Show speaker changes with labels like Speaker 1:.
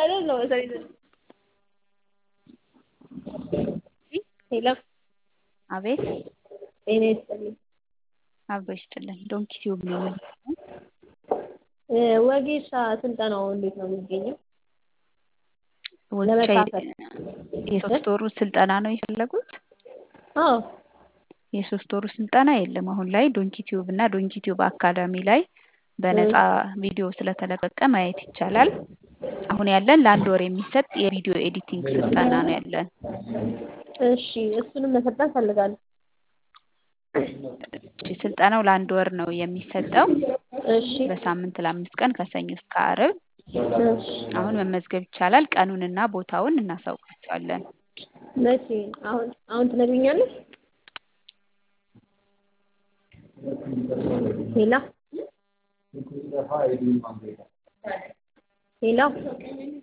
Speaker 1: I don't know. Sorry. ሄሎ
Speaker 2: አቤት
Speaker 1: ጤና ይስጥልኝ።
Speaker 2: አብሮ ይስጥልን። ዶንኪ ቲዩብ ነው የምንለው።
Speaker 1: ወጌሻ ስልጠናው እንዴት ነው የሚገኘው?
Speaker 2: ወጌሻ
Speaker 1: ለመካፈል
Speaker 2: የሶስት ወሩ ስልጠና ነው የፈለጉት?
Speaker 1: አዎ
Speaker 2: የሶስት ወሩ ስልጠና የለም። አሁን ላይ ዶንኪ ቲዩብ እና ዶንኪ ቲዩብ አካዳሚ ላይ በነፃ ቪዲዮ ስለተለቀቀ ማየት ይቻላል። አሁን ያለን ለአንድ ወር የሚሰጥ የቪዲዮ ኤዲቲንግ ስልጠና ነው ያለን።
Speaker 1: እሺ እሱንም መሰልጠን ፈልጋለሁ።
Speaker 2: እሺ ስልጠናው ለአንድ ወር ነው የሚሰጠው
Speaker 1: እሺ
Speaker 2: በሳምንት ለአምስት ቀን ከሰኞ እስከ ዓርብ።
Speaker 1: እሺ
Speaker 2: አሁን መመዝገብ ይቻላል። ቀኑንና ቦታውን እናሳውቃቸዋለን።
Speaker 1: መቼ? አሁን አሁን ትነግሪኛለሽ? ሄላ ሄላ